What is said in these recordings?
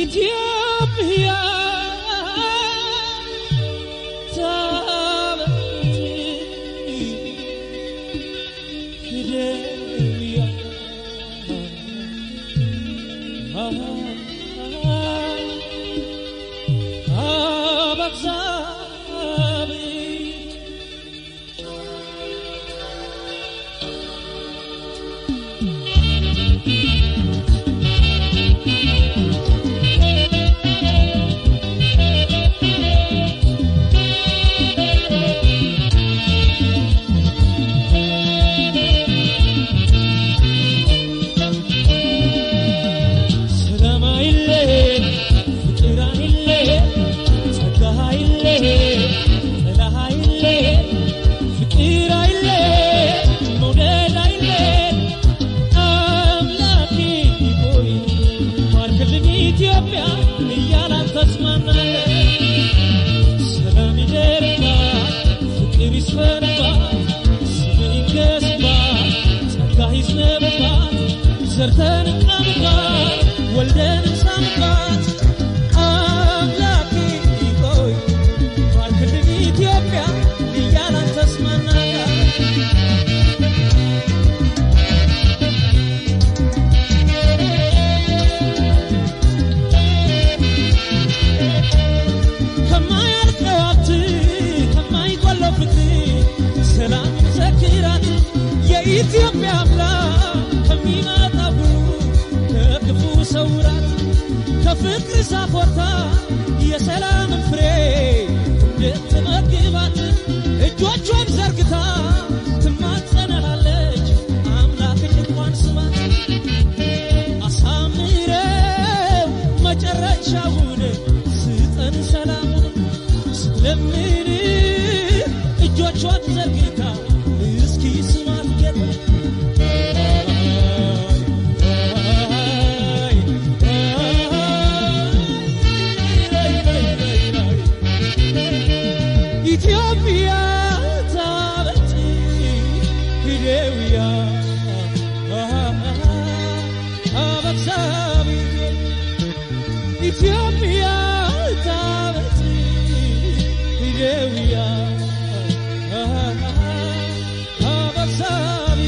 ኢትዮጵያ ሰላም አይለ ፍቅር አይለ ጸጋ አይለ ጥላ አይለ ፍቅር አይለ መውደድ አይለ አምላኬ ሆይ ባርክልኝ ኢትዮጵያ እያላን ተጽናናለ ሰላም ይደርባት ፍቅር ይስፈንባት ስምህ ይንገስባት ጸጋ ይዝነብባት ዘርተን እንቃምባት ወልደን እንሳምባት አምላኬ ሆይ ባርክልኝ ኢትዮጵያ እያላን ተጽናናለ ከማያልቀው ሀብት ከማይጎለው ፍቅር ሰላም ዘክራት የኢትዮጵያ አምላክ ከሚመጣ ሁሉ ከክፉ ሰውራት ከፍቅር ዛፍ ወጥታ የሰላምን ፍሬ እንድትመግባት እጆቿን ዘርግታ ትማጸነሃለች አምላክን እንኳን ስማት አሳምረው መጨረሻውን ስጠን ሰላሙን ስትለምን እጆቿን ዘርግታ እስኪ ስማት ጌታ ኢትዮጵያ ታበጭ ሂደውያ አበሳቢ ኢትዮጵያ ታበጭ ሂደውያ አበሳቢ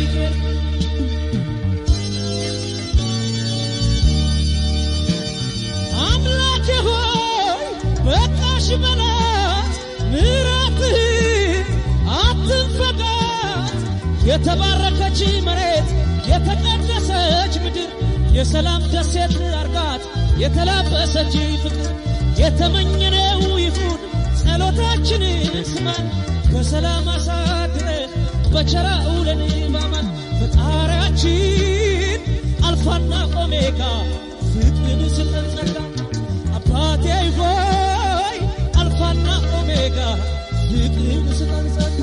አምላኬ ሆይ በቃሽ በላት ምሕረትህን አትንፈጋት። የተባረከች መሬት የተቀደሰች ምድር የሰላም ደሴት አርጋት የተላበሰች ፍቅር የተመኘነው ይሁን ጸሎታችንን ስማን በሰላም አሳድረ በቸራ ውለን ባማን ፈጣሪያችን አልፋና ኦሜጋ ፍቅርን ስጠን ጸጋ አባቴ ሆይ አልፋና ኦሜጋ ፍቅርን ስጠን ጸጋ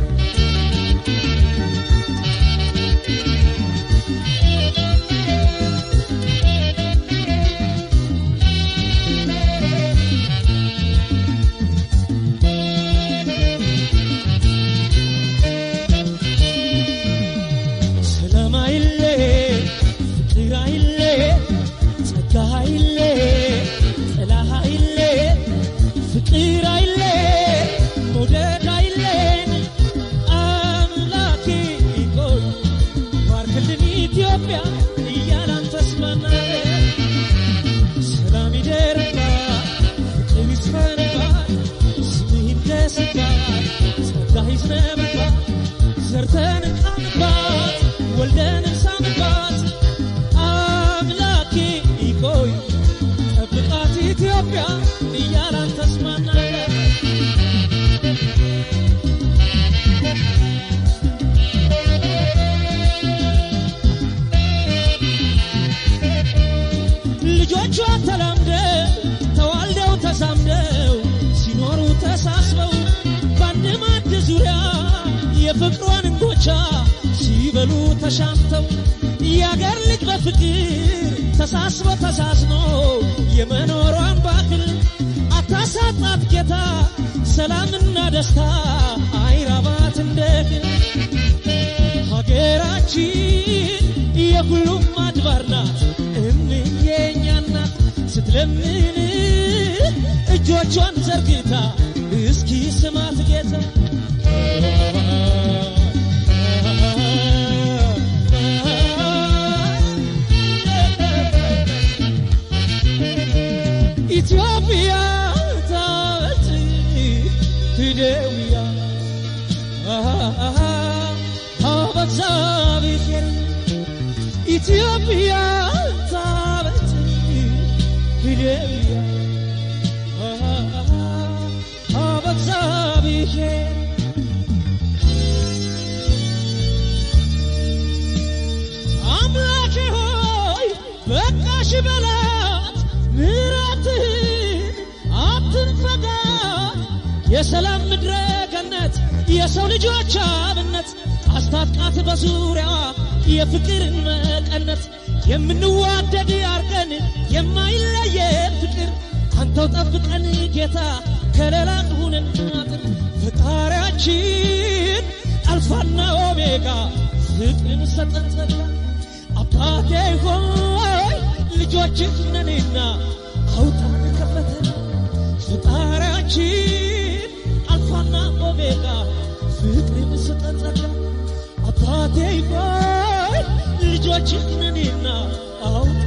ሰላም አይለ ፍቅር አይለ ጸጋ አይለ ጥላ አይለ ፍቅር አይለ መውደድ አይለ አምላኬ ሆይ ባርክልን ኢትዮጵያ እያላን ተስማማለ ሰላም ይደርባት ፍቅር ይስፈንባት ስምህ ይንገስባት ጸጋ ይዝነብባት ዘርተን እንቃምባት ወልደን እንሳምባት አምላኬ ሆይ ጠብቃት ኢትዮጵያ እያላን ተስማናለ ልጆቿ ተላምደው ተዋልደው ተሳምደው ሲኖሩ ተሳስበው በአንድ ማዕድ ዙሪያ የፍቅሯን እንጎቻ ሲበሉ ተሻምተው የአገር ልጅ በፍቅር ተሳስቦ ተሳስኖ የመኖሯን ባህል አታሳጣት ጌታ ሰላምና ደስታ አይራባት እንደህል ሀገራችን የሁሉም አድባር ናት እምዬ እኛ ናት ስትለ ለምን እጆቿን ዘርግታ እስኪ ስማት ጌታ ኢትዮጵያ ታበልጥ ትደውያ አበዛብሔር ኢትዮጵያ ታበልጥ ትደውያ አበዛብሔር አምላኬ ሆይ በቃሽ በላት ምሕረትህን አትንፈጋት የሰላም ምድረ ገነት የሰው ልጆች አብነት አስታጥቃት በዙሪያዋ የፍቅርን መቀነት የምንዋደድ አርገን የማይለየን ፍቅር አንተው ጠብቀን ጌታ ከሌላ ሁነን አጥር ፈጣሪያችን አልፋና ኦሜጋ ፍቅርን ሰጠን ጸጋ አባቴ ሆይ ልጆችህ ነንና አውጣን ከፈተና ፈጣሪያችን አልፋና ኦሜጋ ፍቅርን ስጠን ጸጋ አባቴ ሆይ ልጆችህ ነንና አውጣን